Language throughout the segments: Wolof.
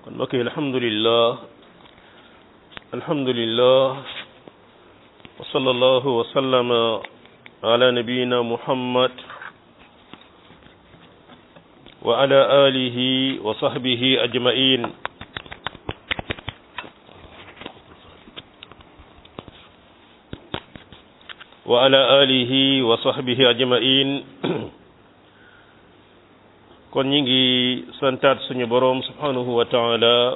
kon mbokk yi alhamdulillah alhamdulillah wa sallallahu wa sallama ala nabiyina muhammad wa ala alihi wa sahbihi ajmain wa ala alihi wa sahbihi ajmain kon ñi ngi santaat suñu boroom subhanahu wa taala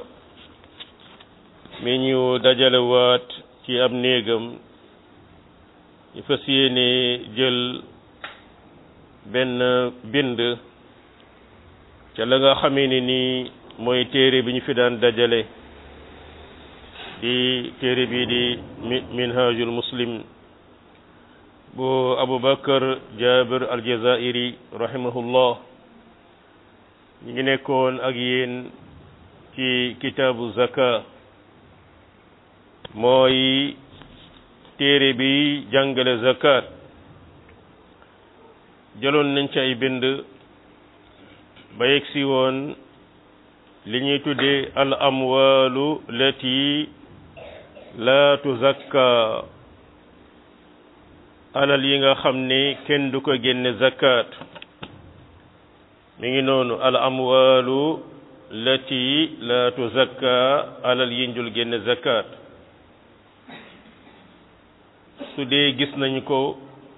mi ñu dajalewaat ci ab néegam ñu fas yéene jël benn bind ca la nga xamee ne ni mooy téere bi ñu fi daan dajale di téere bi di minhajul muslim bu abubakar jabir aljazairi rahimahullah ñu ngi nekkoon ak yéen ci kitaabu zaka mooy téere bi jàngale zakat jëloon nañ ci ay bind ba yegg si woon li ñuy tuddee al amwalu lati la tuzakka alal yi nga xam ne kenn du ko génne zakat mi ngi noonu al amwalu lati la tuzakka alal yi njul génne zakat su dee gis nañ ko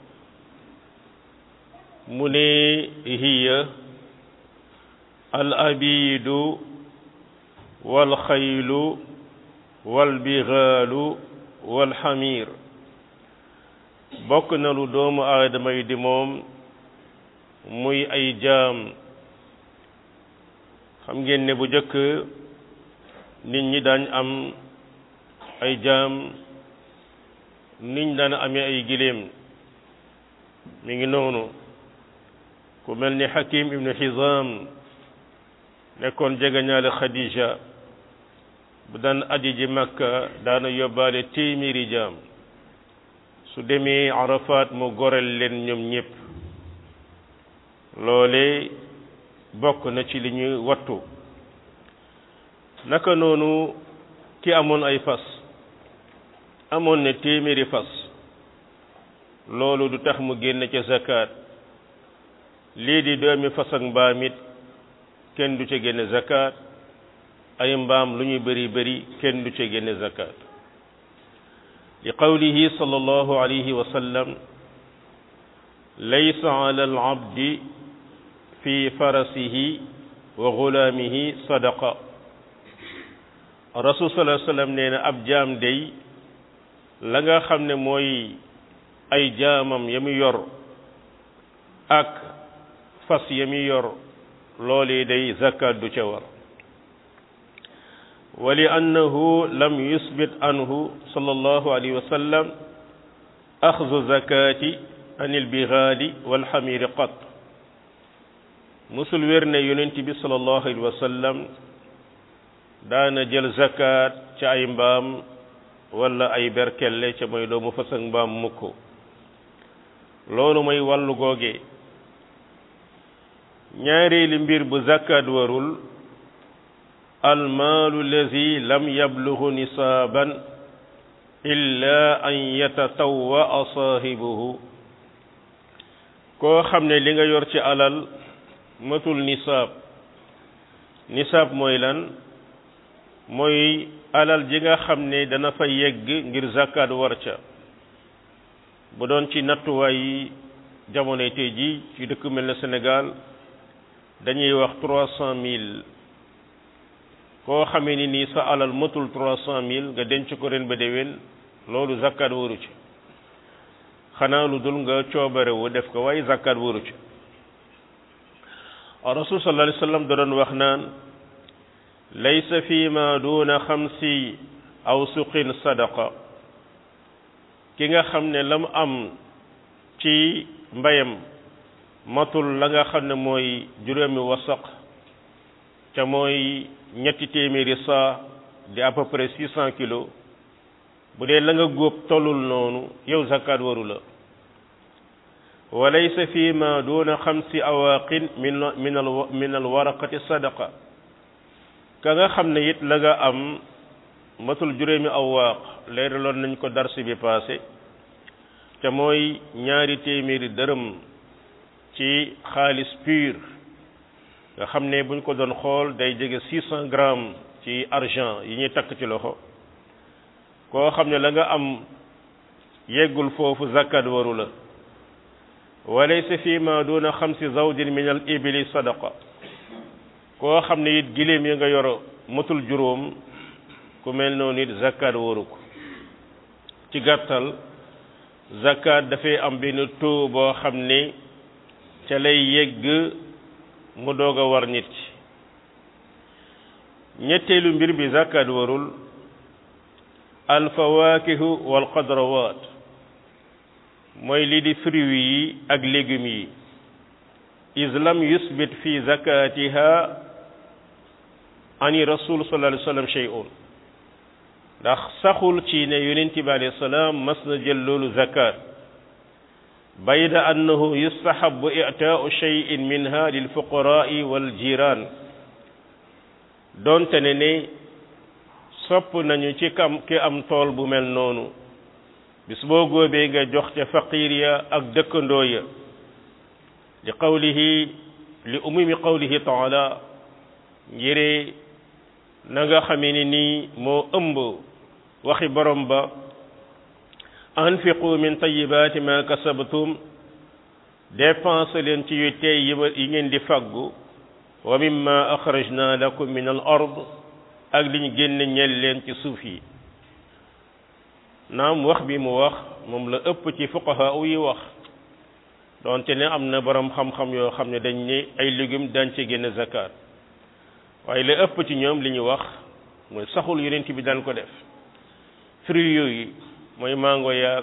mu ne hiya al abidu wal xaylu wal bigaalu wal xamir bokk na lu doomu aadama yi di moom muy ay jaam xam ngeen ne bu jëkk nit ñi daañ am ay jaam niñ daan amee ay giléem mi ngi noonu ku mel ni Hakim ibnu Hizam nekkoon jegeñaale Khadija bu daan aji ji Makka daana yóbbaale téeméeri jaam su demee Arafat mu gorel leen ñoom ñépp loole bokk na ci li ñu wattu naka noonu ki amoon ay fas amoon na téeméeri fas loolu du tax mu génn ca zakat lii di doomi fas ak mbaam it kenn du ca génne zakat ay mbaam lu ñu bëri bëri kenn du ca génne zakat li qawlihi sallallahu alayhi wa sallam laysa ala al abdi fi farasihi wa gulaamihi sadaqa rasul sallallahu alayhi wa sallam nee na ab jaam day la nga xam ne mooy ay jaamam ya mu yor ak fas ya mu yor loolee day zakat du ca war wa li annahu lam yusbit anhu sallallahu alayhi wa sallam axzu zakati anil bigaali wal xamiri qat musul wér ne yonent bi sallallahu alayhi wa sallam daana jël zakat ca ay mbaam wala ay berkelle ca mooy doomu fas ak mbaam mukk loolu mooy wàllu googe ñaareeli mbir bu zakat warul almaalu lazi lam yablugu nisaaban illa an yatatawwa saahibuhu koo xam ne li nga yor ci alal matul nisaab nisaab mooy lan mooy alal ji nga xam ne dana fa yegg ngir zakat war ca bu doon ci nattuwaay yi jamonoy tey ji ci dëkk mel na Sénégal dañuy wax trois cent mille koo xamee ni nii sa alal matul trois cent mille nga denc ko ren ba déwén loolu zakat waru ci xanaa lu dul nga coobare wu def ko waaye zakat waru ci rasul sallallahu alayhi wa sallam da doon wax naan laysa fi ma duna xamsi aw suqin sadaqa ki nga xam ne la mu am ci mbayam matul la nga xam ne mooy juróomi wasaq ca mooy ñetti téeméeri saa di à peu près six cent kilos bu dee la nga góob tollul noonu yow zakat waru la wa laysa fi ma duna xamsi awaqin min min al min al waraqati sadaqa ka nga xam ne it la nga am matul juróomi awaaq leeraloon nañ ko darsi bi passé te mooy ñaari téeméeri dërëm ci xaalis pur nga xam ne buñ ko doon xool day jege six cent grammes ci argent yi ñuy takk ci loxo koo xam ne la nga am yeggul foofu zakat waru la walaysa fi ma duna xamsi zawdin min al ibili sadaqa koo xam ne it giléem yi nga yoro matul juróom ku mel noonu it zakat waru ko ci gàttal zakat dafay am benn taux boo xam ne ca lay yegg mu doog a war nit ki ñetteelu mbir bi zakat warul alfawakihu wal xadrawat mooy lii di fruits yi ak légumes yi islam yusbit fi zakatiha ani rasul sallallahu alayhi wa sallam shay'un ndax saxul ci ne yonent bi alayhi salaam mas na jël loolu zakat bayda annahu yustahabu i'taa'u shay'in minha lil fuqara'i wal jiran doonte ne ne sopp nañu ci kam ki am tool bu mel noonu bis boo góobee nga jox ca faqir ya ak dëkkandoo ya li qawlihi li umumi qawlihi taala ngire na nga xamee ni nii moo ëmb waxi borom ba anfiqu min tayibaati ma kasabtum dépense leen ci yu tey yi yi ngeen di faggu wa mimma axrajna lakum min al ard ak li ñu génne ñel leen ci suuf yi naam wax bi mu wax moom la ëpp ci fuqaha yi wax donte ne am na borom xam-xam yoo xam ne dañ ne ay légumes dañ ci génne zakat waaye la ëpp ci ñoom li ñu wax mooy saxul yonent bi daan ko def fruits yooyu mooy mango yaag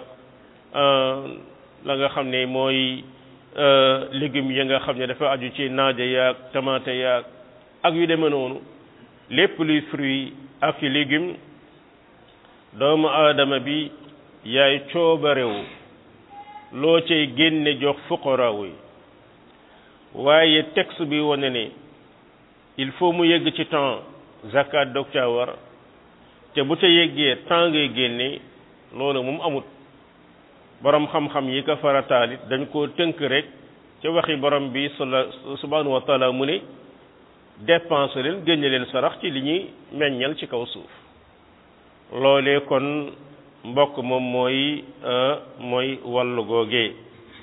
la nga xam ne mooy légumes yi nga xam ne dafa aju ci naaja yaag tomate yaag ak yu demee noonu lépp luy fruit ak ci légumes doomu aadama bi yaay coobarewu loo cay génne jox fuqaraaw yi waaye texte bi wane ne il faut mu yegg ci temps zakat dog caa war te bu ca yeggee temps ngay génne loolu moom amut borom xam-xam yi ko farataalit dañ koo tënk rek ca waxi borom bi sala subhanahu wa taala mu ne dépense leen génne leen sarax ci li ñuy meññal ci kaw suuf loolee kon mbokk moom mooy mooy wàllu googee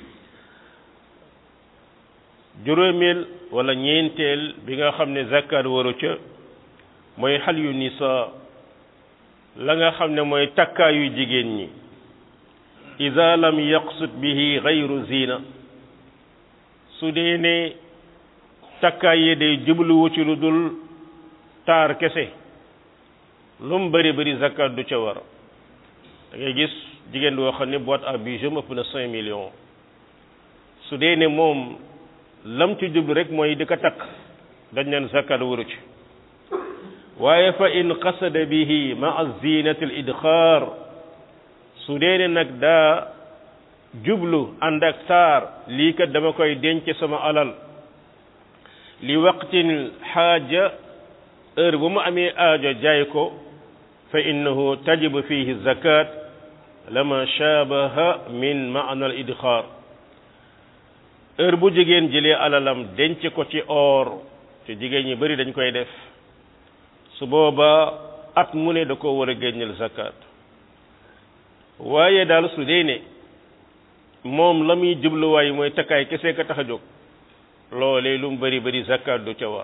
juróomeel wala ñeenteel bi nga xam ne zakat waru ca mooy xal yu nisa la nga xam ne mooy takkaayu jigéen ñi ida lam yaqsud bihi gayru zina su dee ne takkaay yi day jubluwu ci lu dul taar kese lu mu bëri bëri zakat du ca war da ngay gis jigéen boo xam ne boîte à bijoux ëpp na cinq millions su dee ne moom lam ci jublu rek mooy di ko takk dañ naan zakat waru ci waaye fa in qasada bihi maa zinati al idxaar su dee ne nag daa jublu ànd ak taar lii kat dama koy denc sama alal li waqtin xaaja heure bu mu amee aajo jaay ko fa innahu tajibu fihi zakat lama shaabaha min maana al idxaar heure bu jigéen jëlee alalam denc ko ci or te jigéen ñi bari dañ koy def su boobaa at mu ne da ko war a génneel zakat waaye daal su dee ne moom la muy jubluwaay mooy takkaay kese ka tax a jóg loolee lu mu bari bari zakat du ca war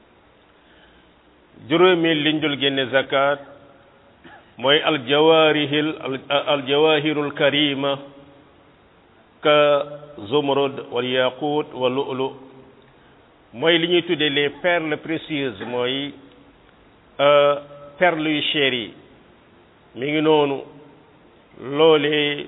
juróomeel liñ dul génne zakat mooy aljawaarihil aljawahirul karima ka zumrud wal yaqut wa lu'lu mooy li ñuy tuddee les perles précieuses mooy perles yu cher yi mi ngi noonu loolee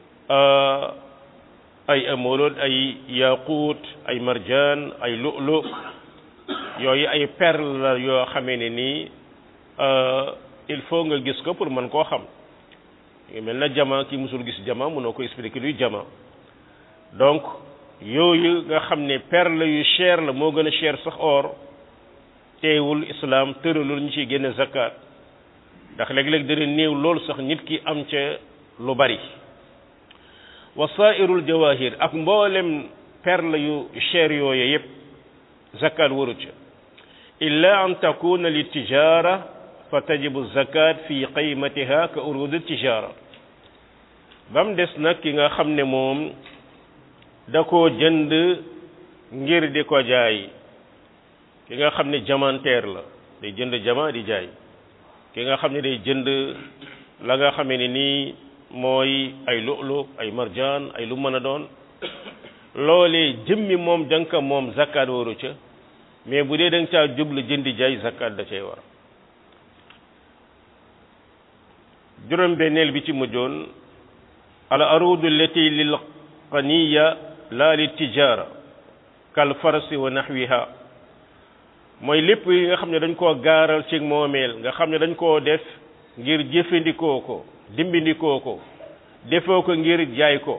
ay amolod ay yaqut ay marjaan ay lu'lu yooyu ay perles la yoo xamee ne nii il faut nga gis ko pour mën koo xam ngi mel na jama ki musul gis jama mënoo ko expliquer luy jama donc yooyu nga xam ne perle yu cher la moo gën a cher sax or teewul islam tëralul ñu ciy génne zakat ndax léeg-léeg dana néew loolu sax nit ki am ca lu bari wasairul jawahir ak mboolem perle yu cher yooye yépp zakat waru ca illa an takuna li tijara fa tajibu zakat fi qaymatiha ka urud tijara ba mu des nag ki nga xam ne moom da koo jënd ngir di ko jaay ki nga xam ne diamantaire la day jënd diamant di jaay ki nga xam ne day jënd la nga xamee ne nii mooy ay lu'lu ay marjaan ay lu mën a doon loolee jëmmi moom danka moom zakkaat waru ca mais bu dee da nga caa jublu jëndi jaay zakkaat da cay war juróom benneel bi ci mujjoon al arudu lati lil qaniya la li tijara kal farasi wa nahwiha mooy lépp yi nga xam ne dañ koo gaaral ci moomeel nga xam ne dañ koo def ngir jëfandikoo ko dimbindikoo ko defoo ko ngir jaay ko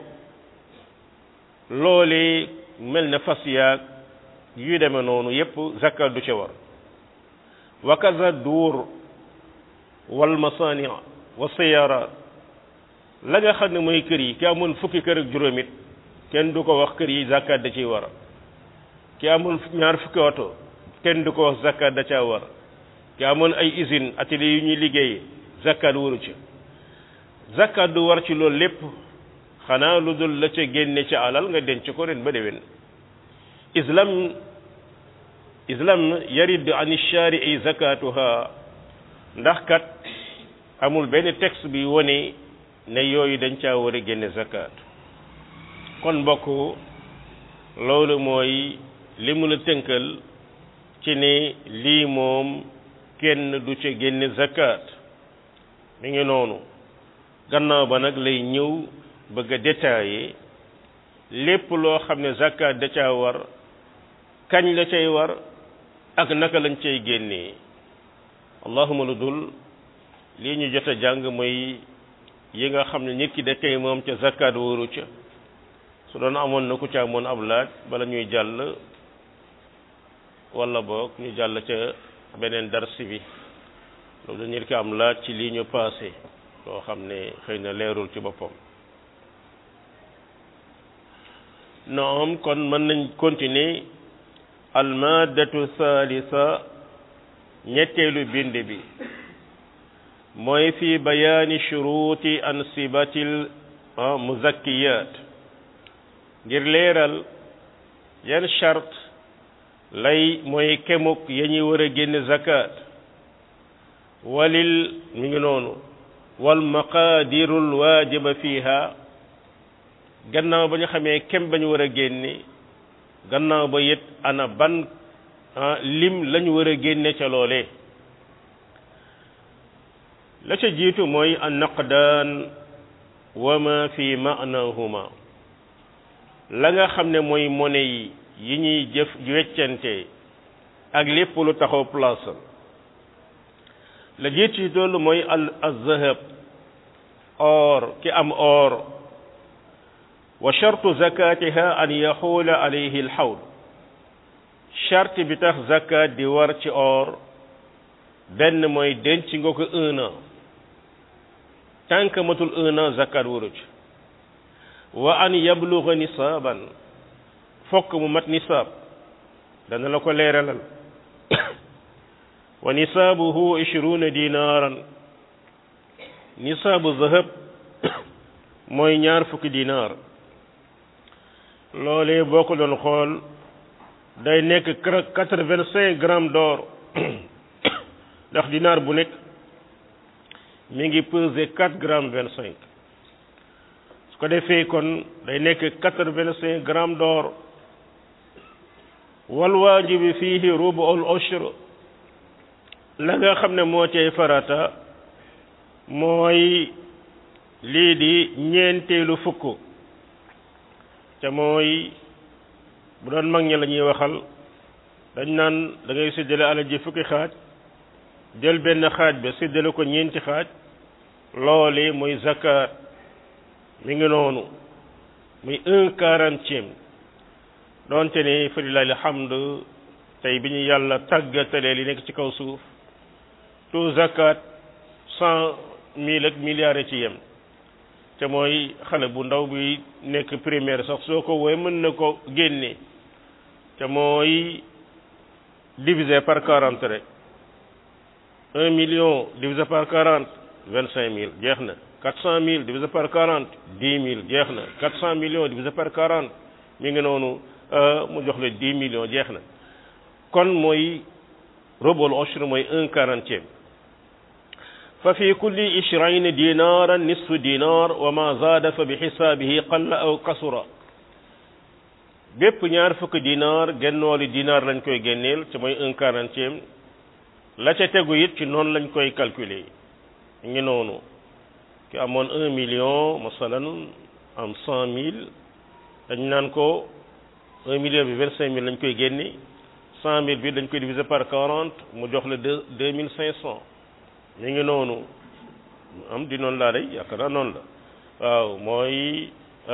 loolee mel na fas yaag yu demee noonu yépp zakat du ca war wa kaza duur wal masani wa siyaaraat la nga xam ne mooy kër yi ki amoon fukki kër ak juróom it kenn du ko wax kër yi zakat da ciy war ki amoon ñaar fukki oto kenn du ko wax zakat da caa war ki amoon ay usine atelier yu ñuy liggéey zakat waru ci zakat du war ci loolu lépp xanaa lu dul la ca génne ca alal nga denc ko ren ba déwén islam islam yarid an shari'i zakatuha ndax kat amul benn texte bi wone ne yooyu dañ caa war a génne zakat kon mbokk loolu mooy li mu la tënkal ci ne lii moom kenn du ca génne zakat mi ngi noonu gannaaw ba nag lay ñëw bëgg a détailler lépp loo xam ne zakat da caa war kañ la cay war ak naka lañ cay génnee allahuma lu dul lii ñu jot a jàng mooy yi nga xam ne nit ki da koy moom ca zakat wóoru ca su doon amoon na ku ca amoon ab laaj bala ñuy jàll wala boog ñu jàll ca beneen darsi bi loolu nit ki am laaj ci lii ñu passé loo xam ne xëy na leerul ci boppam noom kon mën nañ continuer almadatu thalitha ñetteelu bind bi mooy fi bayaani shuruuti ansibatil muzakkiyat ngir leeral yan chart lay mooy kemuk ya ñuy war a génne zakat walil mi ngi noonu wal maqaadirul waajiba fiha gannaaw ba ñu xamee kem ba ñu war a génne gannaaw ba it ana ban lim lañu war a génne ca loolee la ca jiitu mooy an naqdaan wa ma fi maanahuma la nga xam ne mooy monnaie yi yi ñuy jëf weccante ak lépp lu taxaw place la jiit ci doolu mooy al azahab or ki am or wa shartu zakatiha an yaxuula alayhi alxawl charte bi tax zakat di war ci or benn mooy denc nga ko un an tant que matul un an zakat waru ci wa an yabluga nisaaban fokk mu mat nisaab dana la ko leeralal wa nisaabuhu ishruna dinaaran nisaabu zahab mooy ñaar fukki dinaar loolee boo ko doon xool day nekk quatre-vingt-cinq grammes d'or ndax dinaar bu nekk mi ngi peser quatre grammes vingt-cinq su ko defee kon day nekk quatre-vingt-cinq grammes d'or wal waajibi fiihi rubu'ul ushr la nga xam ne moo cay farata mooy lii di ñeenteelu fukk te mooy bu doon mag ñi la ñuy waxal dañ naan da ngay séddale alal ji fukki xaaj jël benn xaaj ba séddale ko ñeenti xaaj loole mooy zakat mi ngi noonu muy un quarantième doonte ne fa lillahi alhamdu tey bi ñu yàlla tàggatalee li nekk ci kaw suuf tout zakat cent mille ak milliards ci yem te mooy xale bu ndaw bi nekk primaire sax soo ko woowee mën na ko génne te mooy divisé par quarante rek un million divisé par quarante vingt cinq mille jeex na quatre cent mille divisé par quarante dix mille jeex na quatre cent millions divisé par quarante mi ngi noonu mu jox la dix millions jeex na kon mooy robol oshr mooy un quarantième fa fi kulli ishrayni dinaran nisfu dinar wa ma zaada fa bi xisaabihi qalla aw kasura bépp ñaar fukk dinar gennooli dinar lañ koy génneel te mooy un quarantième la ca tegu it ci noonu lañ koy calculer ngi noonu ki amoon un million masalan am cent mille dañ naan ko un million bi vingt cinq mille lañ koy génne cent mille bi dañ koy diviser par quarante mu jox la deux deux mille cinq cent mi ngi noonu am di noonu laa day yaakaar naa noonu la waaw mooy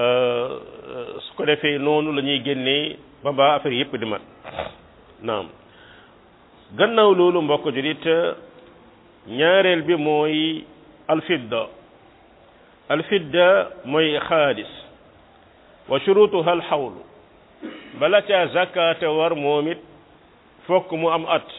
su ko defee noonu la ñuy génnee ba ba affaire yëpp di mat naam gannaaw loolu mbokk julit ñaareel bi mooy alfidda alfidda mooy xaalis wa shurutuha alxawlu bala caa zakate war moom it fokk mu am at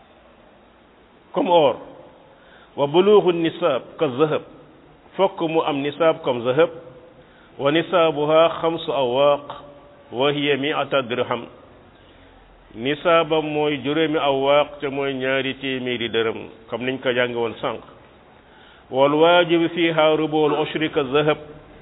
comme or wa buluuxu nisaab ka zahab fokk mu am nisaab comme zahab wa nisaabuha xamsu awaaq wa hiya miata dirham nisaabam mooy juróomi awaaq te mooy ñaari téeméeri dërëm comme niñ ko jànge woon sànq wal waajibu fiha rubuul ushri ka zahab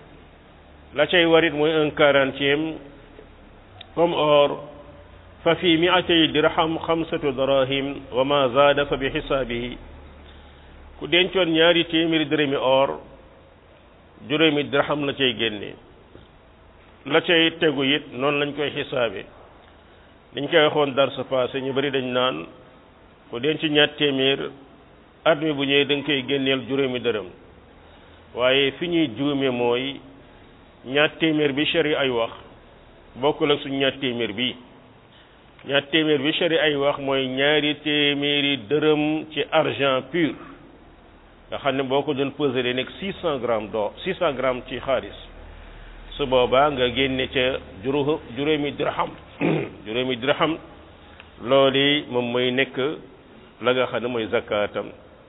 la cay warit mooy un quarantième comme or fa fi miatay dirham xamsatu darahim wa ma zaada fa bi xisaabihi ku dencoon ñaari téeméeri dërëmi or juróomi dirham la cay génne la cay tegu it noonu lañ koy xisaabe dañ koy waxoon dar sa passé ñu bari dañ naan ku denc ñaar téeméer at mi bu ñëwee da nga koy génneel juróomi dërëm waaye fi ñuy juume mooy ñaar téeméer bi shari ay wax bokkul ak suñu ñaar téeméer bi ñaar téeméer bi shari ay wax mooy ñaari téeméeri dërëm ci argent pur nga xam ne boo ko doon pesé day nekk six cent grammes d'or six cent grammes ci xaalis su boobaa nga génne ca juróo juróomi dirham juróomi dirham loolu moom mooy nekk la nga xam ne mooy zakaatam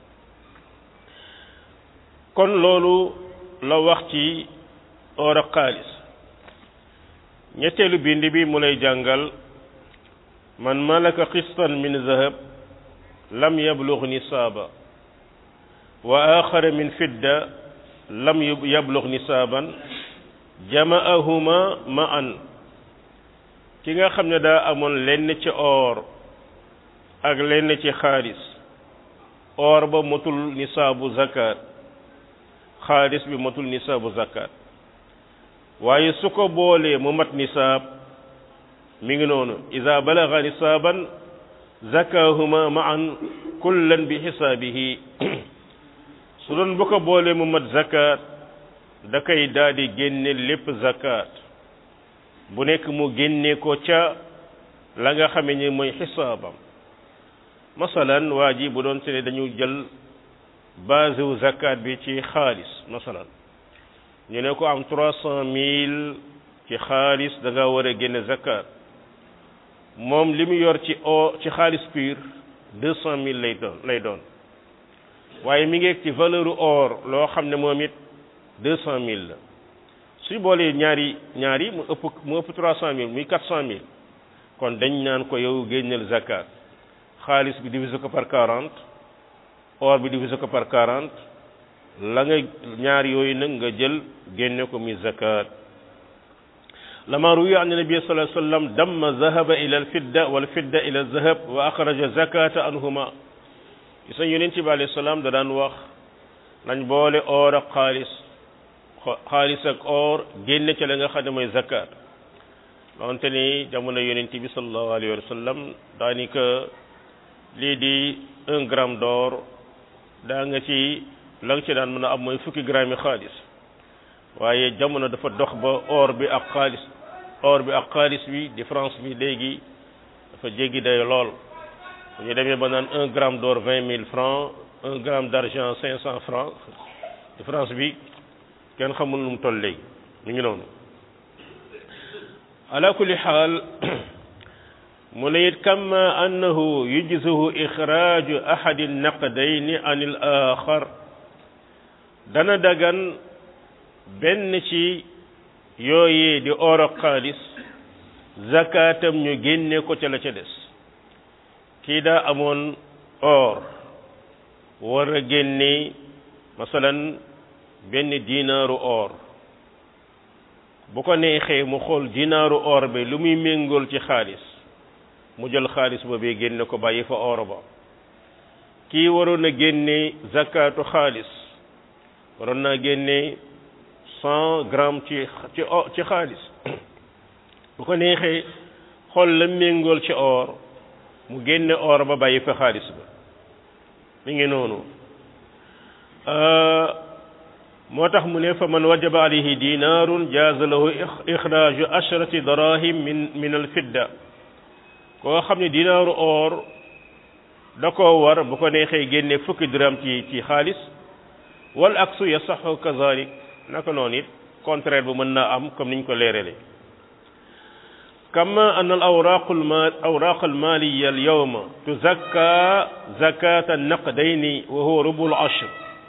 kon loolu la wax ci or ak xaalis ñetteelu bind bi mu lay jàngal man malaka qistan min zahab lam yablugh nisaaba wa axara min fidda lam yablugh nisaaban jamaahuma ma an ki nga xam ne daa amoon lenn ci or ak lenn ci xaalis or ba motul nisaabu zakat xaalis bi motul nisaabu zakat waaye su ko boolee mu mat nisaab mi ngi noonu ida balaga nisaaban zakahuma maan kullan bi xisaabihi su doon bu ko boolee mu mat zakat da koy daal di génne lépp zakat bu nekk mu génne ko ca la nga xame ni mooy xisaabam masalan waa ji bu doon te ne dañu jël base wu zakat bi ci xaalis masalan ñu ne ko am trois cent mille ci xaalis da nga war a génne zakat moom li mu yor ci o ci xaalis pur deux cent mille lay doon lay doon waaye mi ngi ci valeur or loo xam ne moom it deux cent mille la suy boolee ñaari ñaari mu ëpp mu ëpp trois cent mille muy quatre cent mille kon dañ naan ko yow génneel zakat xaalis bi divisé ko par quarante or bi divisé ko par quarante la nga ñaar yooyu nag nga jël génne ko muy zakat lama ruwiya an nabi sallallahu alayhi wa sallam damma zahaba ila alfidda wal fidda ila zahab wa axraja zakata anhuma gis nañ yonent bi alayhi salaam da daan wax nañ boole or ak xaalis xaalis ak or génne ca la nga xam ne mooy zakat donte ni jamono yonent bi sallallahu alayhi wa sallam daanaka lii di un gramme d'or daa nga ci la nga ci daan mën a am mooy fukki gramme yi xaalis waaye jamono dafa dox ba or bi ak xaalis or bi ak xaalis bi différence bi léegi dafa jéggi day lool bu ñu demee ba naan un gramme d'or vingt mille francs un gramme d'argent cinq cent francs différence bi kenn xamul nu mu toll léegi mi ngi noonu ala kulli xaal mu ne it kama annahu yujzihu ixraaju ahadi naqdayni an il axar dana dagan benn ci yooyee di or ak xaalis zakaatam ñu génne ko ca la ca des kii daa amoon or war a génne masalan benn dinaaru or bu ko neexee mu xool dinaaru or bi lu muy méngool ci xaalis mu jël xaalis boobee génne ko bàyyi fa or ba kii waroon a génne zakatu xaalis waroon naa génne cent grammes ci ci ci xaalis bu ko neexee xool la méngool ci or mu génne or ba bàyyi fa xaalis ba mi ngi noonu moo tax mu ne fa man wajaba alayhi dinaarun jaaza lahu ixraaju ashrati darahim min min alfidda koo xam ne dinaaru or da koo war bu ko neexee génne fukki diram ci ci xaalis wal aksu yasaxu kazalik naka noonu it contraire bu mën naa am comme niñ ko leerale kama an al awraq al mal awraq al maliya al yawma tuzakka zakata naqdayni wa huwa rubul ashr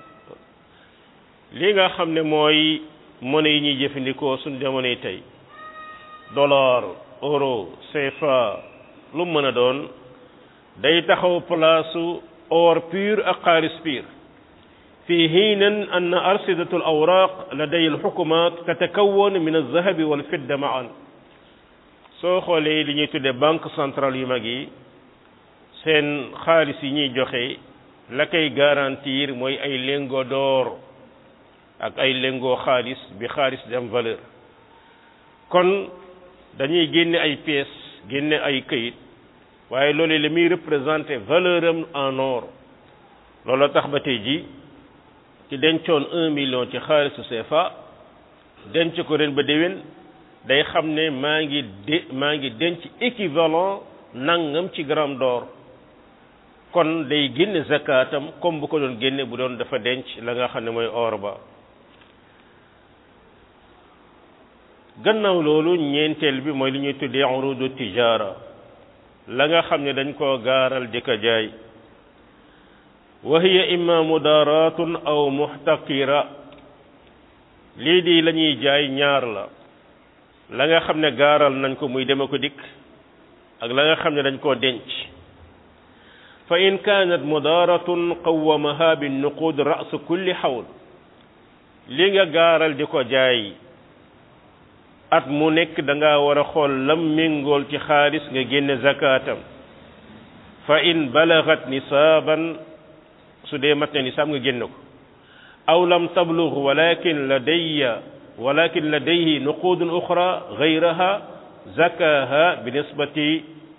li nga xam ne mooy monnaie yi ñuy jëfandikoo suñ jamonoy tey dollar euro CFA lu mu mën a doon day taxaw place or pur ak xaalis pur في حين أن أرصدة الأوراق لدي الحكومات تتكون من الذهب والفضة معا soo xoolee li ñuy tuddee banque centrale yu mag yi seen xaalis yi ñuy joxe la koy garantir mooy ay lingots d'or ak ay lingots xaalis bi xaalis di am valeur kon dañuy génne ay pièces génne ay këyit waaye loolu li muy représenté valeur am en or loolu tax ba tey ji ci dencoon un million ci xaalisu CFA denc ko ren ba déwén day xam ne maa ngi de maa ngi denc équivalent nangam ci gramme d'or kon day génne zakatam comme bu ko doon génne bu doon dafa denc la nga xam ne mooy or ba gannaaw loolu ñeenteel bi mooy li ñuy tuddee urudu tijara la nga xam ne dañ koo gaaral di ko jaay wa hiya imma mudaratun aw muhtaqira lii di la ñuy jaay ñaar la la nga xam ne gaaral nañ ko muy dema ko dikk ak la nga xam ne dañ koo denc fa in kanat mudaratun qawwamaha bin nuqud ra's kulli hawl li nga gaaral di ko jaay at mu nekk da nga war a xool lam méngool ci xaalis nga génne zakatam fa in balagat nisaban su dee mat na nisaab nga génne ko aw lam tablugh walakin ladayya walakin ladayhi nuqudun uxra gayraha zakaha bi nisbati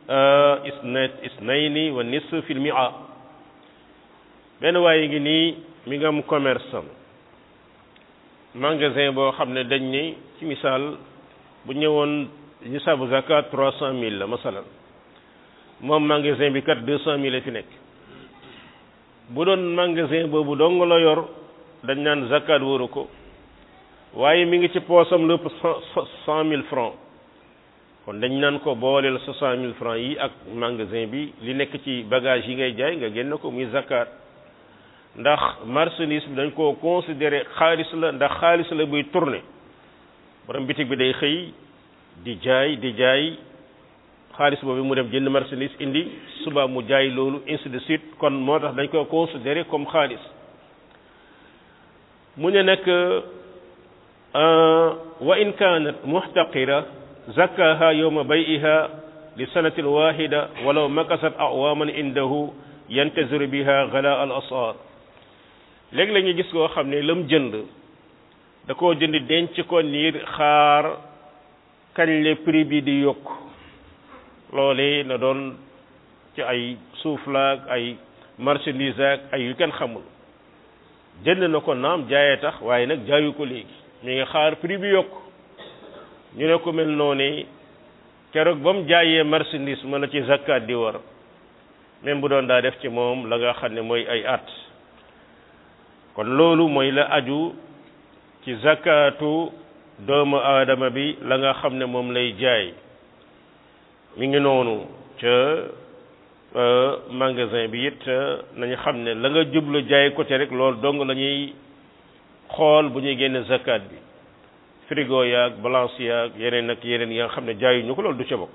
isnayni wa nisf fi lmia benn waaye ngi nii mi nga am commerce am magasin boo xam ne dañ ni ci misaal bu ñëwoon nisaabu zakat trois cent mille la masalan moom magasin bi kat deux cent mille fi nekk bu doon magasin boobu dong la yor dañ naan zakat wóoru ko waaye mi ngi ci poosam lépp cent mille francs kon dañ naan ko booleel soixante mille francs yi ak magasin bi li nekk ci bagage yi ngay jaay nga génn ko muy zakat ndax marchandise bi dañ koo considéré xaalis la ndax xaalis la buy tourner borom bitig bi day xëy di jaay di jaay xaalis boobu mu dem jënd marchandise indi suba mu jaay loolu ainsi de suite kon moo tax dañ ko considéré comme xaalis mu ne nag wa in kanat muhtaqira zakkaha yawma bay'iha li sanatin wahida walaw makasat awaman indahu yantaziru biha gala al asar léegi la ñuy gis koo xam ne lam jënd da koo jënd denc ko niir xaar kañ le prix bi di yokk loole na doon ci ay suuf laag ay marchandise ak ay yu kenn xamul jënd na ko naam jaayee tax waaye nag jaayu ko léegi mi ngi xaar prix bi yokk ñu ne ko mel noonu keroog ba mu jaayee marchandise ma la ci zakat di war même bu doon daa def ci moom la nga xam ne mooy ay at kon loolu mooy la aju ci zakatu doomu aadama bi la nga xam ne moom lay jaay mi ngi noonu ca magasin bi it nañu xam ne la nga jublu jaay ko te rek loolu dong la ñuy xool bu ñuy génne zakat bi frigo yaag balance yaag yeneen ak yeneen yi nga xam ne jaayuñu ko loolu du ca bokk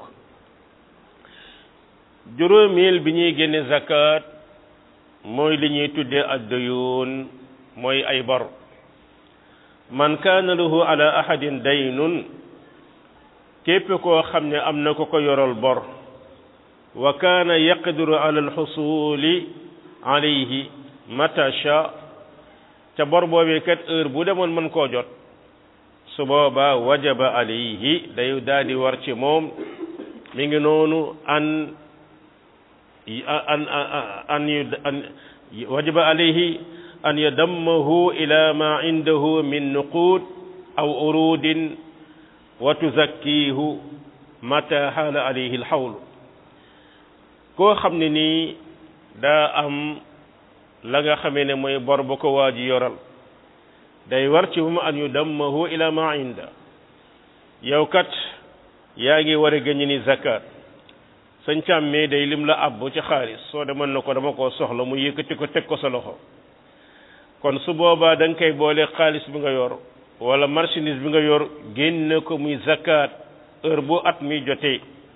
juróomeel bi ñuy génne zakat mooy li ñuy tuddee addayun mooy ay bor man kaana lahu ala ahadin daynun képp koo xam ne am na ko ko yoral bor wa kaana yaqdiru ala alxusuli alayhi mata sha ca bor boobee kat heure bu demoon mën koo jot su boobaa wajaba alayhi day daal di war ci moom mi ngi noonu an an an an wajaba alayhi an yadammahu ila ma indahu min nuqud aw urudin wa tuzakkihu mata haala alayhi alxawlu koo xam ne nii daa am la nga xamee ne mooy bor ba ko waa ji yoral day war ci moom an yudammahu ila ma inda yow kat yaa ngi war a gëñ ni zakat sañ càmmee day lim la abbu ci xaalis soo demoon na ko dama koo soxla mu yëkkati ko teg ko sa loxo kon su boobaa da nga koy boole xaalis bi nga yor wala marchandise bi nga yor génne ko muy zakat heure bu at mi jotee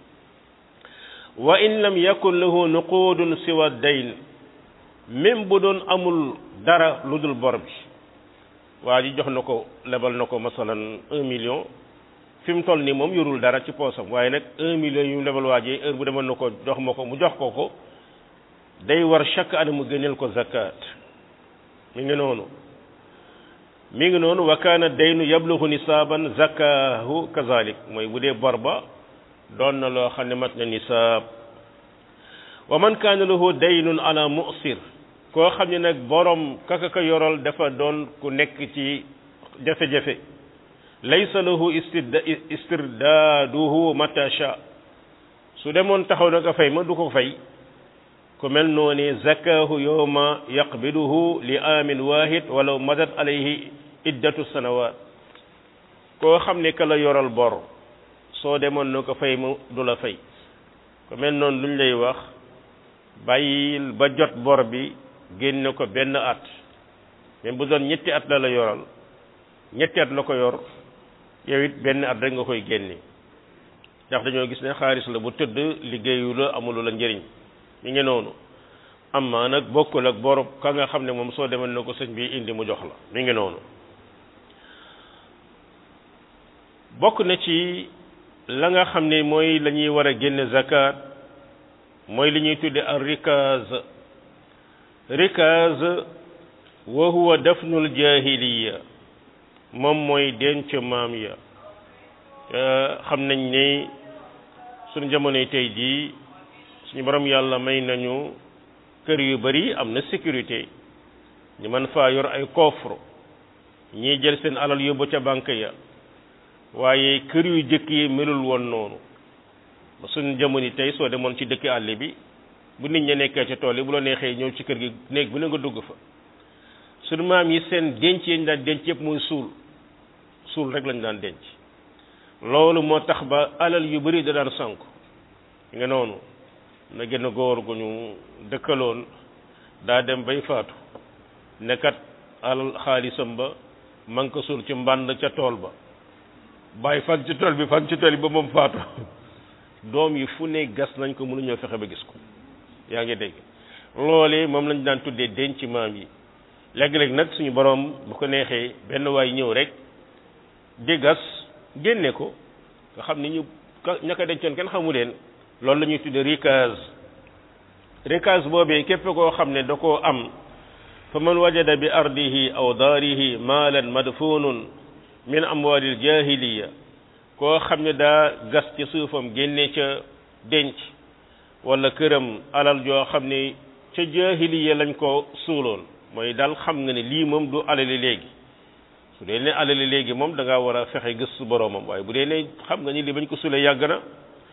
wa in lam yakun lahu nuqudun siwa dayn même bu doon amul dara lu dul bor bi waa ji jox na ko lebal na ko masalan un million fi mu toll nii moom yorul dara ci poosam waaye nag un million yu mu lebal waa ji heure bu demoon na ko jox ma ko mu jox ko ko day war chaque année mu génneel ko zakat mi ngi noonu mi ngi noonu wa kaana daynu yablugu nisaaban zakahu kazalik mooy bu dee bor ba doon na loo xam ne mat na nisaab wa man kaana lahu daynun ala musir koo xam ne nag borom kaka ka yoral dafa doon ku nekk ci jafe-jafe laysa lahu istirdaaduhu mata sha su demoon taxaw nag a fay ma du ko fay ku mel noonu zakahu yowma yaqbiduhu li amin wahid walaw madat alayhi iddatu sanawat koo xam ne ka la yoral bor soo demoon na ko fay mu du la fay ku mel noonu luñ lay wax bàyyil ba jot bor bi génne ko benn at même bu doon ñetti at la la yoral ñetti at la ko yor yow it benn at rek nga koy génne ndax dañoo gis ne xaalis la bu tëdd liggéeyu la amulu la njëriñ mi ngi noonu amma nag bokkul ak bor ka nga xam ne moom soo demoon na ko sëñ bi indi mu jox la mi ngi noonu bokk na ci la nga xam ne mooy la ñuy war a génne zakat mooy li ñuy tudde al rikaz rikaz wa huwa dafnul jahiliya moom mooy denc maam ya xam nañ ne suñu jamonoy tey jii suñu borom yàlla may nañu kër yu bari am na sécurité ñu mën faa yor ay coffre ñii jël seen alal yóbbu ca banque ya waaye kër yu jëkk yi melul woon noonu ba suñu jamono tey soo demoon ci dëkk àll bi bu nit ña nekkee ca tool yi bu la neexee ñëw ci kër gi néeg bu ne nga dugg fa suñu maam yi seen denc yi ñu daan denc yëpp muy suul suul rek lañu daan denc loolu moo tax ba alal yu bari da daan sànk nga noonu na gën a góor gu ñu dëkkaloon daa dem bay faatu nekkat alal xaalisam ba man ko suul ci mbànd ca tool ba bàyyi fan ci tool bi fan ci tool bi ba moom faatu doom yi fu ne gas nañ ko mënuñoo fexe ba gis ko yaa ngi dégg loolee moom lañ daan tuddee denc maam yi léeg-léeg nag suñu borom bu ko neexee benn waay ñëw rek di gas génne ko nga xam ni ñu ña ko dencoon kenn xamu leen loolu la ñuy tuddee rikaz rikaz boobee képp koo xam ne da koo am fa man wajada bi ardihi aw daarihi maalan madfunun min amwalil jahiliya koo xam ne daa gas ci suufam génne ca denc wala këram alal joo xam ne ca jahiliya lañ ko suuloon mooy daal xam nga ne lii moom du alali léegi su dee ne alali léegi moom da ngaa war a fexe gëstu boroomam waaye bu dee ne xam nga ni li bañ ko suulee yàgg na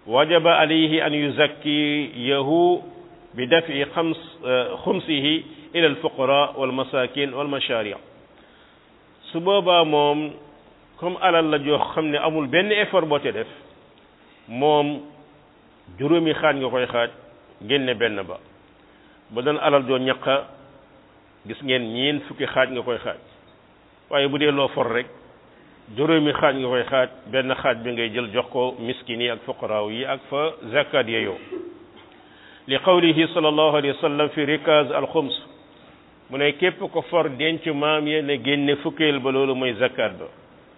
wajaba alayhi an yuzakkiyahu bi dafi xams xumsihi ila alfuqara walmasakin walmashari su boobaa moom comme alal la joo xam ne amul benn effort boo te def moom juróomi xaaj nga koy xaaj génne benn ba ba doon alal joo ñaqa gis ngeen ñiin fukki xaaj nga koy xaaj waaye bu dee loo for rek juróomi xaaj nga koy xaaj benn xaaj bi ngay jël jox ko miskin yi ak fuqaraaw yi ak fa zakat yeyoo li qawlihi sallallahu alayhi wa sallam fi rikaz al xums mu ne képp ko for denc maam ya ne génne fukkeel ba loolu mooy zakat ba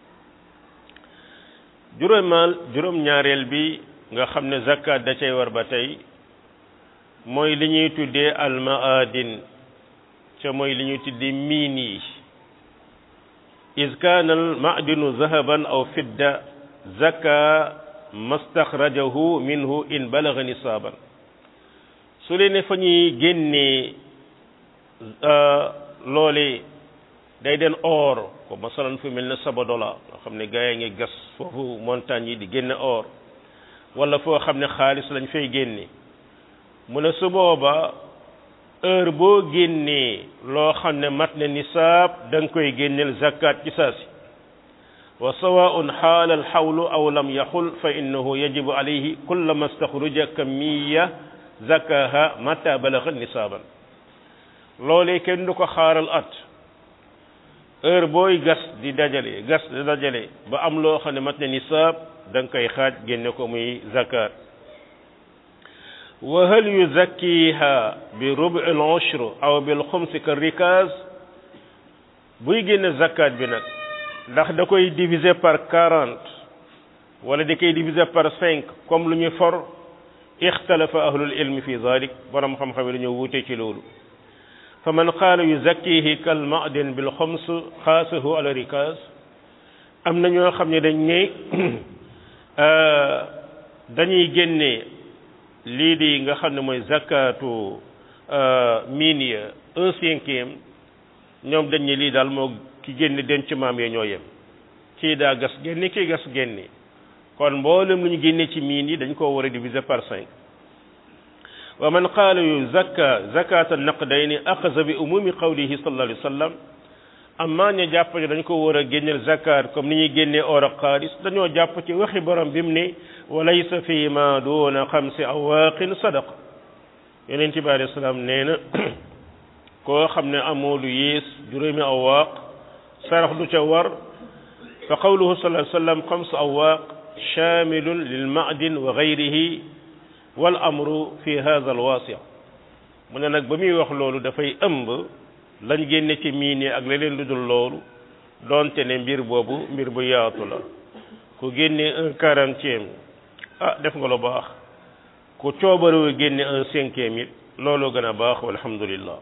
juróomaal juróom-ñaareel bi nga xam ne zakat da cay war ba tey mooy li ñuy tuddee al maadin ca mooy li ñuy tuddee miin yi is kaana al maadinu zahaban aw fidda zaka mastaxrajahu minhu in balaga nisaaban su leen ne fa ñuy génnee loole day den or ko masalan fu mel ne Sabadola nga xam ne gaa yi ngi gas foofu montagne yi di génne or wala foo xam ne xaalis lañ fay génne mu ne su booba heure boo génnee loo xam ne mat na nisaab da nga koy génneel zakat ci saasi wa sawaun xaala alxawlu aw lam yaxul fa innahu yajibu alayhi kullama staxruja kamiya zakaha mata balaga nisaaban loolee kenn du ko xaaral at heure booy gas di dajale gas di dajale ba am loo xam ne mat na nisaab da nga koy xaaj génne ko muy zakat wa hal yuzakkiha bi rubu al ushr aw bil xumsi ka rikaz buy génne zakat bi nag ndax da koy diviser par quarante wala da koy diviser par cinq comme lu ñu for ixtalafa ahlul ilmi fi zalik borom xam-xam yi dañoo wuute ci loolu fa man qaala yuzakkihi kal ma'din bil xums xaasahu ala rikaz am na ñoo xam ne dañ ne dañuy génne lii di nga xam ne mooy zakatu miin ya un cinquième ñoom dañ ne lii daal moo ki génne denc maam yee ñoo yem kii daa gas génne kii gas génne kon mboolem lu ñu génne ci miin yi dañ koo war a diviser par cinq wa man qaala yu zakka zakata naqdayni axasa bi umumi qawlihi sallallahu alayhi wa sallam amma ña jàpp ne dañ ko war a génneel zakat comme ni ñuy génnee or ak xaalis dañoo jàpp ci waxi borom bi mu ne wa laysa fi ma duuna xamsi awaaqin sadaqa yonent bi alayhi salaam nee na koo xam ne amoo lu yées juróomi awaaq sarax du ca war fa qawluhu sallallahu alayhi wa sallam xamsu awaaq shaamilun lil ma'din wa gayrihi wal amru fi hadha al waasi mu ne nag ba muy wax loolu dafay ëmb lañ génne ci miin yi ak leneen lu dul loolu doonte ne mbir boobu mbir bu yaatu la ku génne un quarantième ah def nga lu baax ku coobarewu génne un cinquième it loolu gën a baax walhamdulillah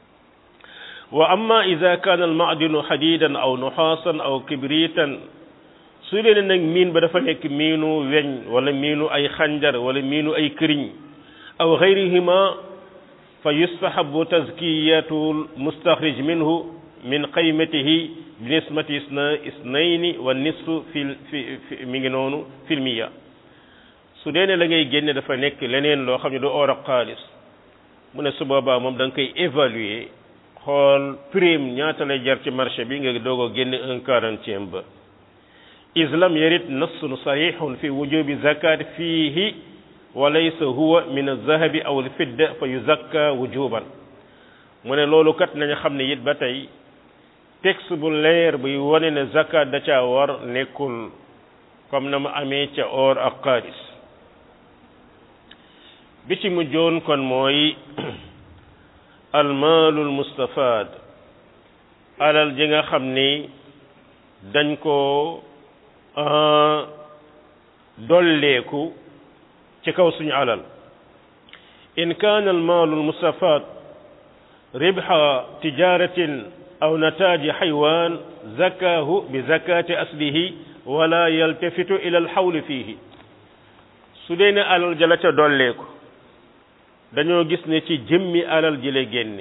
wa amma ida kaana al maadinu xadidan aw nuxaasan aw kibritan su leen nag miin ba dafa nekk miinu weñ wala miinu ay xanjar wala miinu ay këriñ aw xayrihima fa yustahabu tazkiyatu mustaxrij minhu min qaymatihi bi nismati isna isnayni wa nisfu fi fi mi ngi noonu filmiya su dee ne la ngay génne dafa nekk leneen loo xam ne du or ak xaalis mu ne su boobaa moom da nga koy évaluer xool prime ñaata lay jar ci marché bi nga doog a génne un quarantième ba islam yarit nassun sahihun fi wujubi zakat fiihi wa laysa huwa min alzahabi aw alfidda fa yuzakka wujuban mu ne loolu kat nañu xam ne it ba tey texte bu leer buy wane ne zakat da caa war nekkul comme na mu amee ca or ak xaalis bi ci mujjoon kon mooy almaalul mustafaad alal ji nga xam ni dañ ko dolleeku ci kaw suñu alal in kaana almaalu almustafaad ribha tijaratin aw nataaji xaywaan zakaahu bi zakati aslihi wala yaltafitu ila alxawli fiihi su dee ne alal jala ca dolleeku dañoo gis ne ci jëmmi alal ji lay génne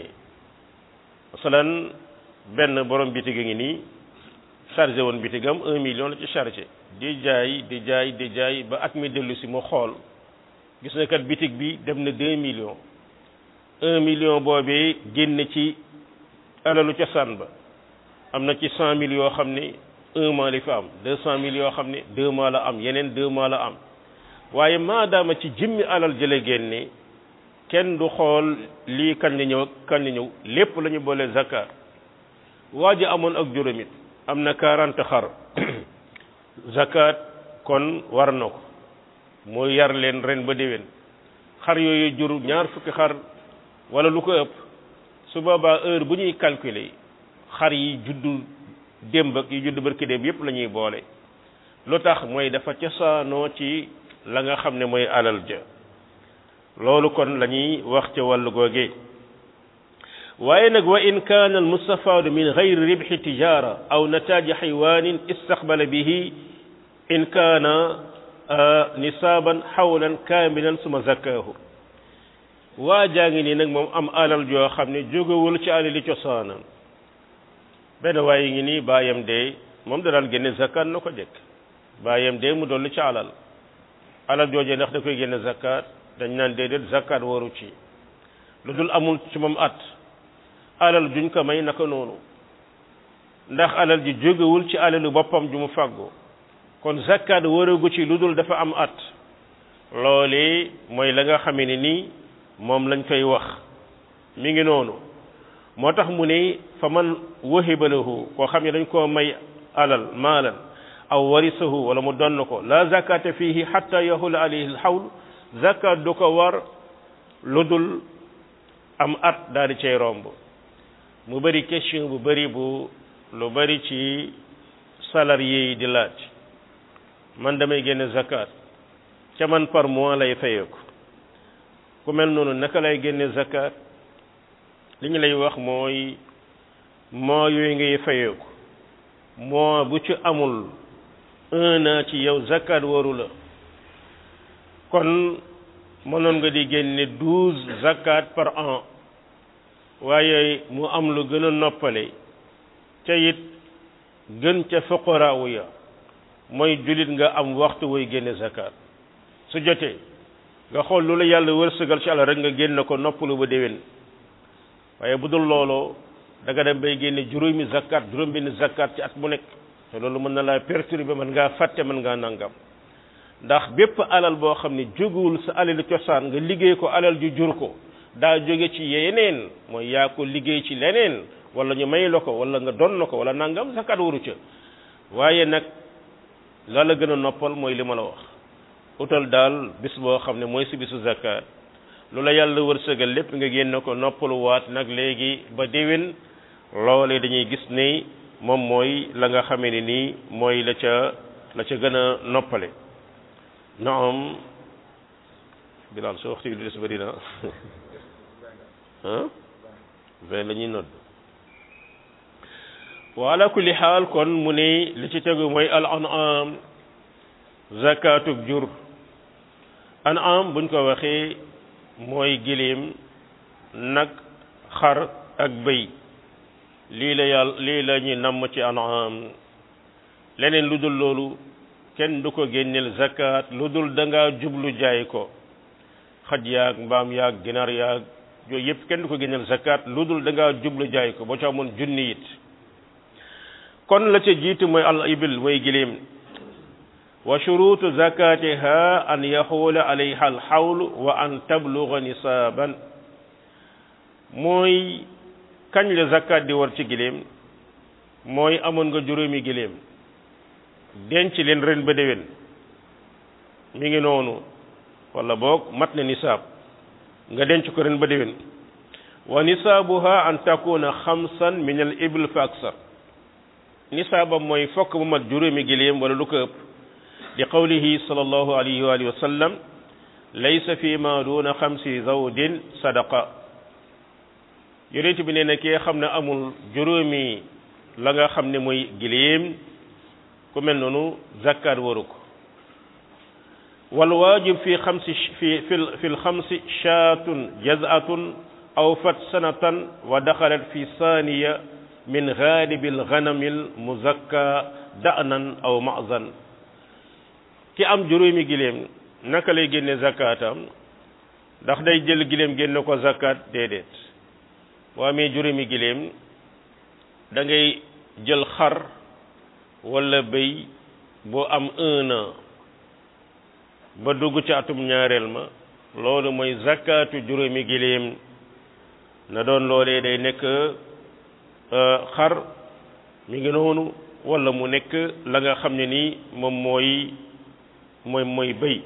masalan benn borom bitig ngi nii chargé woon bitigam un million la ci chargé di jaay di jaay di jaay ba at mi dellu si mu xool gis na kat bitig bi dem na deux millions un million boobee génn ci alalu cosaan ba am na ci cent mille yoo xam ne un mois li fa am deux cent mille yoo xam ne deux mois la am yeneen deux mois la am waaye maadaama ci jëmmi alal jële génne kenn du xool lii kañ la ñëw ak kañ la ñëw lépp la ñu boole zakat waa ji amoon ak juróomit am na quarante xar zakat kon war na ko mu yar leen ren ba déwén xar yooyu jur ñaar fukki xar wala lu ko ëpp su boobaa heure bu ñuy calculer xar yi juddu démb ak yi juddu barki démb yépp la ñuy boole lu tax mooy dafa cosaanoo ci la nga xam ne mooy alal ja loolu kon la ñuy wax ca wàllu googee waaye nag wa in kaana almustafaadu min gayri ribxi tijara aw nataaji xaywaanin istaqbala bihi in kaana nisaaban xawlan kaamilan suma zakkaahu waa jaa ngi nii nag moom am alal joo xam ne jógewul ci alali cosaanam benn waaye ngi nii baayam dee moom da daan génne zakkaat na ko jëkk baayam dee mu dolli ci alal alal joojee ndax da koy génne zakkaat dañ naan déedéet zakkaat waru ci lu dul amul ci moom at alal juñ ko may naka noonu ndax alal ji jógewul ci alalu boppam ju mu fàggu kon zakkaat waragu ci lu dul dafa am at loolee mooy la nga xamee ne nii moom lañ koy wax mi ngi noonu moo tax mu ne fa man wahiba lahu koo xam ne dañ koo may alal maalan aw warisahu wala mu donn ko la zakata fihi hatta yahula alayhi alhawl zakat du ko war lu dul am at daal di cay romb mu bëri question bu bëri bu lu bëri ci salarié yi di laaj man damay génne zakat ca man par mois lay fayeeku ku mel noonu naka lay génne zakat li ñu lay wax mooy mois yooyu ngay fayeeku mois bu ci amul un an ci yow zakat waru la kon mënoon nga di génne douze zakat par an waaye mu am lu gën a noppale ca it gën ca fuqaraawu ya mooy jullit nga am waxtu woy génne zakat su jotee nga xool lu la yàlla wërsëgal ci àll rek nga génne ko noppalu ba déwén waaye bu dul looloo da nga dem bay génne juróomi zakat juróom benn zakat ci at mu nekk te loolu mën na laa perturber mën ngaa fàtte mën ngaa nangam ndax bépp alal boo xam ne jógewul sa alal cosaan nga liggéey ko alal ju jur ko daa jóge ci yeneen mooy yaa ko liggéey ci leneen wala ñu may la ko wala nga don na ko wala nangam zakat waru ca waaye nag la la gën a noppal mooy li ma la wax utal daal bis boo xam ne mooy si bisu zakat lu la yàlla wërsëgal lépp nga génne ko noppaluwaat nag léegi ba déwén loole dañuy gis ni moom mooy la nga xamee ne nii mooy la ca la ca gën a noppale naam bilaal soo waxtu bi des bëri na ah vingt la ñuy nodd wa ala kulli xaal kon mu ne li ci tegu mooy al an'am zakatub jur an'am buñ ko waxee mooy giléem nag xar ak bëy lii la yàlla lii la ñuy namm ci an'am leneen lu dul loolu kenn du ko génneel zakat lu dul da ngaa jublu jaay ko xaj yaag mbaam yaag ginaar yaag yooyu yëpp kenn du ko génneel zakat lu dul da ngaa jublu jaay ko boo ca amoon junni it kon la ca jiitu mooy al ibil mooy giléem wa shurutu zakatiha an yaxuula alayha al xawl wa an tabluga nisaaban mooy kañ la zakat di war ci giléem mooy amoon nga juróomi giléem denc leen ren ba déwén mi ngi noonu wala boog mat na nisaab nga denc ko ren ba déwén wa nisaabuha an takuna xamsan min al ibl fa aksar nisaabam mooy fokk mu mat juróomi giléem wala lu ko ëpp li qawlihi sallallahu alayhi wa alihi wa sallam laysa fi ma duna xamsi zawdin sadaqa yonent bi nee na kii xam ne amul juróomi la nga xam ne mooy giléem ku mel noonu zakkaat waru ko wal waajib fi xamsi fi fi fi lxamsi shaatun jaz'atun aw fat sanatan wa daxalat fi saaniya min gaalibi lganami lmuzakka da'nan aw ma'zan ki am juróomi giléem naka lay génne zakaatam ndax day jël giléem génne ko zakat déedéet boo amee juróomi giléem da ngay jël xar walla béy boo am un an ba dugg ci atum ñaareel ma loolu mooy zakatu juróomi giléem na doon loolee day nekk xar mi ngi noonu walla mu nekk la nga xam ne nii moom mooy mooy mooy béy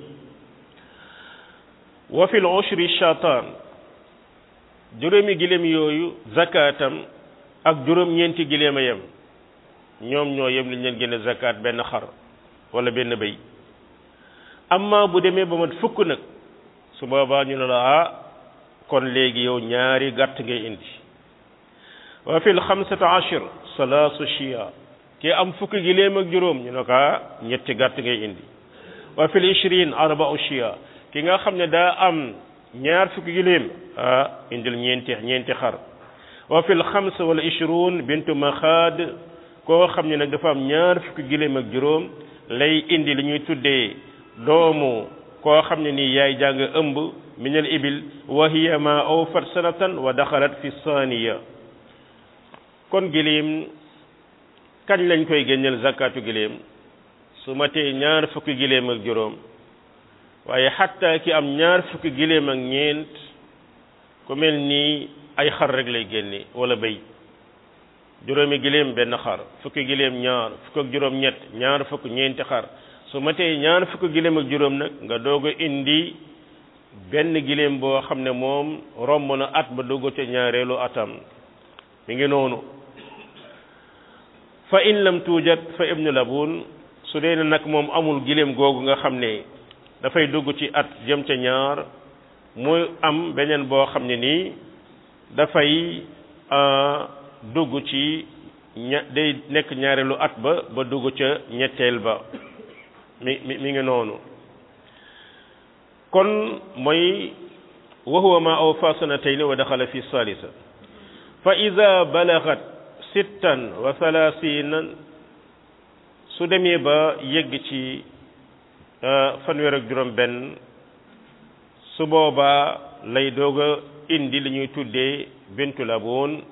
wa fil ushri shatan juróomi giléem yooyu zakatam ak juróom-ñeenti giléem a yem ñoom ñoo yem liñ leen génne zakat benn xar walla benn béy amma bu demee ba mat fukk nag su boobaa ñu ne la ah kon léegi yow ñaari gàtt ngay indi wa fil xamsata ashir salaasu shia ki am fukki giléem ak juróom ñu ne ko ah ñetti gàtt ngay indi wa fil ishrin arba'u shia ki nga xam ne daa am ñaar fukki giléem ah indil ñeenti ñeenti xar wa fil xams wala ishrun bintu maxaad koo xam ne nag dafa am ñaar fukki giléem ak juróom lay indi li ñuy tuddee doomu koo xam ne nii yaay jàng ëmb minal ibil wa hiya ma awfat sanatan wa daxalat fi saaniya kon giléem kañ lañ koy génneel zakatu giléem su matee ñaar fukki giléem ak juróom waaye xatta ki am ñaar fukki giléem ak ñeent ku mel nii ay xar rek lay génne wala béy juróomi giléem benn xar fukki giléem ñaar fukk ak juróom ñett ñaar fukk ñeenti xar su matee ñaar fukki giléem ak juróom nag nga doog a indi benn giléem boo xam ne moom romb na at ba dugg ca ñaareelu atam mi ngi noonu fa in lam tuujat fa ibnu labun su dee ne nag moom amul giléem googu nga xam ne dafay dugg ci at jëm ca ñaar muy am beneen boo xam ne nii dafay dugg ci ña day nekk ñaareelu at ba ba dugg ca ñetteel ba mi mi mi ngi noonu kon mooy wa huwa ma awfa sanatayni wa daxala fi salisa fa ida balagat sittan wa thalathina su demee ba yegg ci fanweer ak juróom benn su boobaa lay doog a indi li ñuy tuddee bintu laboon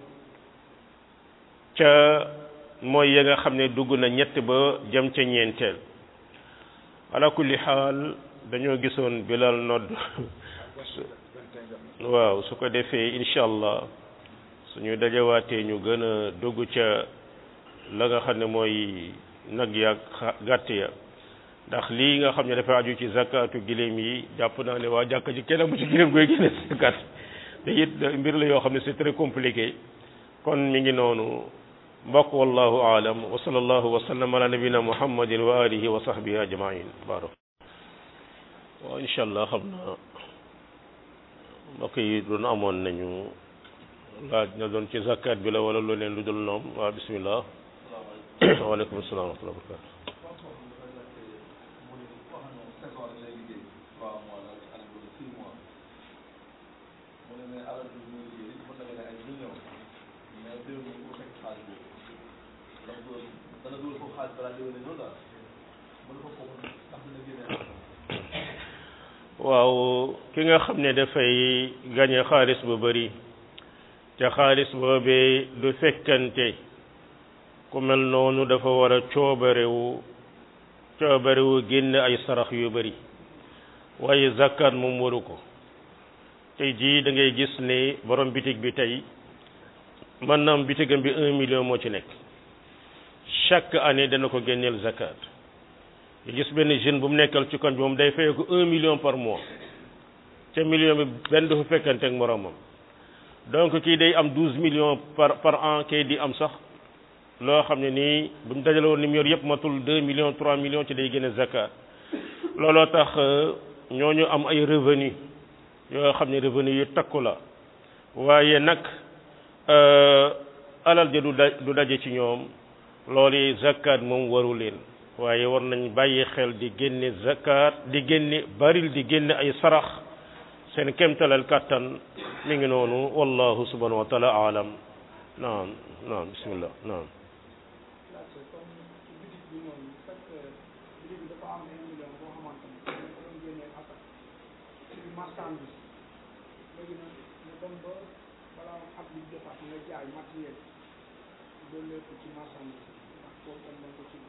ca mooy ya nga xam ne dugg na ñett ba jëm ca ñeenteel ala kulli xaal dañoo gisoon bilal nodd waaw su ko defee incha allah suñu dajawaatee ñu gën a dugg ca la nga xam ne mooy nag ya gàtt ya ndax lii nga xam ne dafa aju ci zakatu giléem yi jàpp naa ne waa jàkk ci kenn bu ci giléem koy génne zakat te it mbir la yoo xam ne c'est très compliqué kon mi ngi noonu mbokk wallahu aalam wa sallallahu wa sallam ala nabina muhammadin wa alihi wa sahbihi ajmain barak waaw incha allah xam na mbokk yi doon amoon nañu laaj na doon ci zakat bi la wala lu leen lu dul noom waaw bismillah waaleykum salaam wa rahmatulah barakatu waaw ki nga xam ne dafay gañe xaalis bu bari te xaalis boobee du fekkante ku mel noonu dafa war a coobarewu coobarewu génn ay sarax yu bari waaye zakkaat moom waru ko tey jii da ngay gis ne borom bitig bi tey mën na am bitigam bi un million moo ci nekk chaque année dana ko génneel zakkaat nga gis benn jeune bu mu nekkal ci koñ bi moom day fay ko un million par mois ca million bi benn du fa fekkante ak moromam donc kii day am douze millions par par an kay di am sax loo xam ne nii bu ñu dajale woon ni mu yor yëpp matul deux millions trois millions ci day génne zakat looloo tax ñooñu am ay revenu yoo xam ne revenu yu takku la waaye nag alal ja du da du daje ci ñoom loolu zakat moom waru leen waaye war nañ bàyyi xel di génne zakat di génne baril di génne ay sarax seen kemtalal kàttan mi ngi noonu wallahu subhanahu wa taala alam naam naam bismillah naam comme ci bitig bi moom fekk bitig bi dafa am un million boo marchandise léegi nag ñu dem ba balaa at bi jotaat nga jaay matériel loolu lépp ci marchandise ndax boobu tam dañ ko ci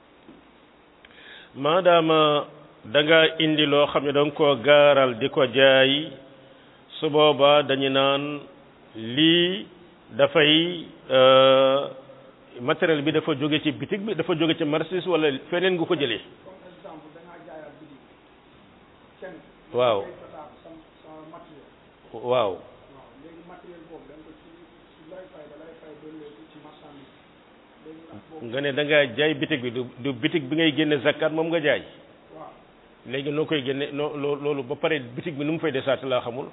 maadaama da nga indi loo xam ne da nga koo gaaral di ko jaay su boobaa dañu naan lii dafay matériel bi dafa jóge ci bitig bi dafa jóge ci marchandise wala feneen nga ko jëlee comme exemple da ngaa jaayaat bitig kenn waaw ngay jotaat sa sa matériel waaw waaw léegi matériel boobu da nga ko ci ci lay fay da lay fay doon léegi ci marchandise léegi nag boobu nga ne da ngaa jaay bitig bi du du bitig bi ngay génne zakat moom nga jaay waaw léegi noo koy génne noo loo loolu ba pare bitig bi nu mu fay desaat laa xamul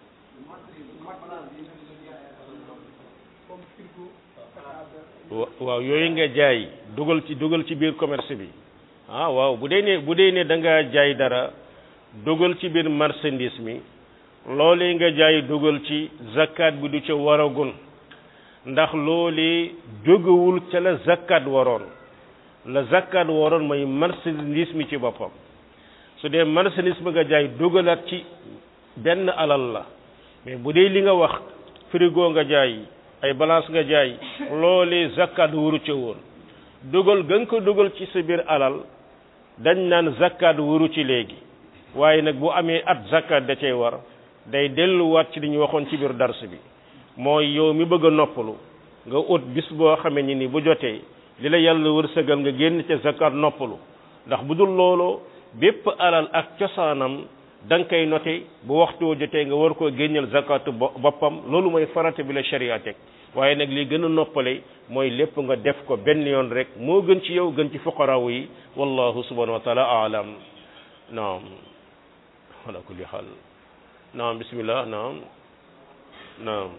comme frigo pétard wa- waaw yooyu nga jaay dugal ci dugal ci biir commerce bi ah waaw bu dee ne bu dee ne da ngaa jaay dara dugal ci biir marchandise mi loolee nga jaay dugal ci zakat bi du ca waragun ndax loolee jógewul ca la zakat waroon la zakat waroon mooy marchandise mi ci boppam su dee marchandise bi nga jaay dugalaat ci benn alal la mais bu dee li nga wax frigo nga jaay ay balance nga jaay loolee zakat wuru ca woon dugal ga nga ko dugal ci sa biir alal dañ naan zakat wuru ci léegi waaye nag bu amee at zakat da cay war day delluwaat ci li ñu waxoon ci biir dars bi mooy yow mi bëgg a noppalu nga ut bis boo xamee ni ni bu jotee li la yàlla wërsëgal nga génn ca zakat noppalu ndax bu dul loolu bépp alal ak cosaanam da nga koy noté bu waxtu woo jotee nga war koo génneel zakatu bo- boppam loolu mooy farata bi la sharia teg waaye nag li gën a noppale mooy lépp nga def ko benn yoon rek moo gën ci yow gën ci fuqaraaw yi wallahu subhanahu wa taala aalam naam ala kulli xaal naam bismillah naam naam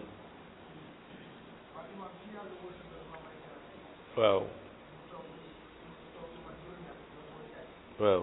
waaw waaw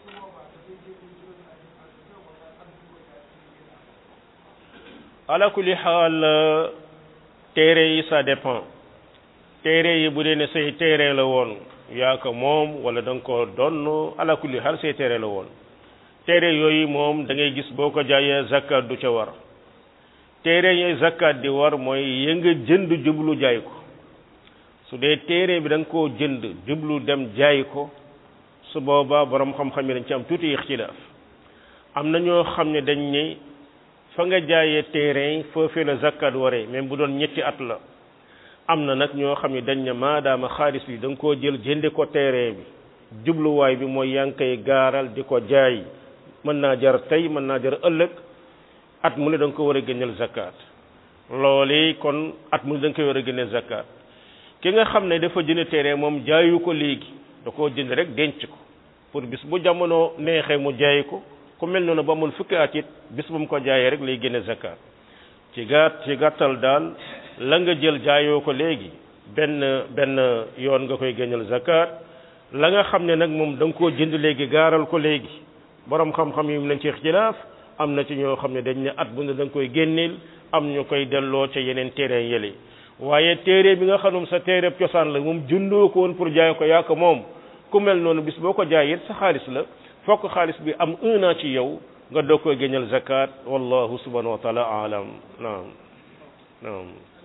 ala kulli xaal téere yi ça dépend téere yi bu dee ne say téere la woon yaa ko moom wala da nga ko donn ala kulli xaal say téere la woon téere yooyu moom da ngay gis boo ko jaayee zakat du ca war téere yi zakat di war mooy ya nga jënd jublu jaay ko su dee téere bi da nga koo jënd jublu dem jaay ko su boobaa borom xam-xam yi dañ ci am tuuti ixtilaaf am na ñoo xam ne dañ ne fa nga jaayee terrain foofee la zakat waree même bu doon ñetti at la am na nag ñoo xam ne dañ ne maadaama xaalis bi da nga koo jël jënde ko terrain bi jubluwaay bi mooy yaa ngi koy gaaral di ko jaay mën naa jar tey mën naa jar ëllëg at mu ne da nga ko war a génneel zakat loolu kon at mu ne da nga koy war a génneel zakat ki nga xam ne dafa jënd terrain moom jaayu ko léegi da koo jënd rek denc ko pour bis bu jamono neexee mu jaay ko ku mel noonu ba mun fukki at it bis bu mu ko jaayee rek lay génne zakat ci gàtt ci gàttal daal la nga jël jaayoo ko léegi benn benn yoon nga koy génneel zakat la nga xam ne nag moom da nga koo jënd léegi gaaral ko léegi borom xam-xam yi mu nañ ci ixtilaaf am na ci ñoo xam ne dañ ne at bu ne da nga koy génneel am ñu koy delloo ca yeneen terrain yële waaye téere bi nga xam ne sa téere cosaan la moom jëndoo ko woon pour jaay ko yaa ko moom ku mel noonu bis boo ko jaayee sa xaalis la fokk xaalis bi am un an ci yow nga doog koy génneel zakat wallahu subhanahu wa taala alam naam naam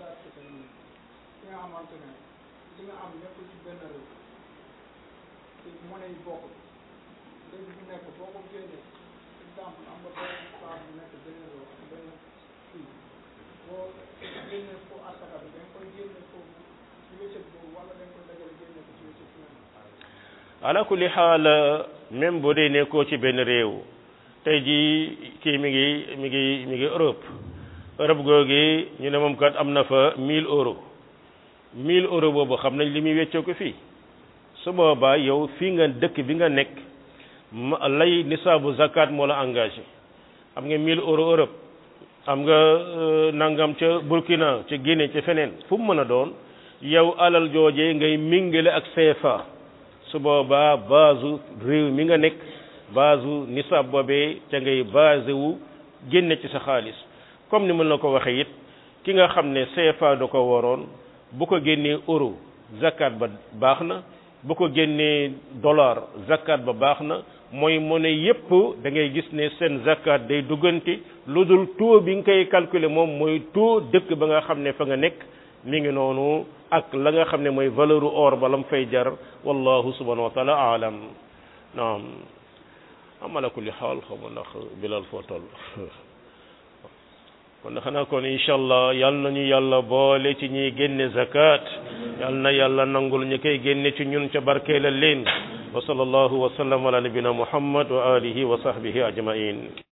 ki nga xamante ne li nga am nekkul ci benn réew te monnaie yi bokkul léegi bu nekk boo ko génnee exemple am nga benn saa bu nekk benn réew ak benn fii boo génnee foo asaka bi da nga koy génne foofu ci wéccet boobu wala da nga koy dajale génne ko ci wéccet feneen ala kulli xaal même boo dee nekkoo ci benn réew tey jii kii mi ngi mi ngi mi ngi Europe Europe googi ñu ne moom kat am na fa 1000 euros 1000 euros boobu xam nañ li muy weccoo ko fii su boobaa yow fii nga dëkk bi nga nekk ma lay nisaabu zakat moo la engagé am nga 1000 euros Europe am nga nangam ca Burkina ca Guinée ca feneen fu mu mën a doon yow alal joojee ngay mingale ak CFA su boobaa base réew mi nga nekk base nisaab boobee ca ngay basé wu génne ci sa xaalis comme ni mën na ko waxee it ki nga xam ne CFA da ko waroon bu ko génnee euro zakat ba baax na bu ko génnee dollar zakat ba baax na mooy monnaie yépp da ngay gis ne seen zakat day duggante lu dul taux bi nga koy calculer moom mooy taux dëkk ba nga xam ne fa nga nekk mi ngi noonu ak la nga xam ne mooy valeur or ba la mu fay jar wallahu subhanahu wa taala aalam naam amala kulli xaal xaw ma ndax bilal foo toll kon xanaa kon incha allah yal nañu yàlla boole ci ñiy génne zakat yal na yàlla nangul ñu koy génne ci ñun ca barkeelal leen wa sallallahu wa sallam ala nabina muhammad wa alihi wa sahbihi ajmain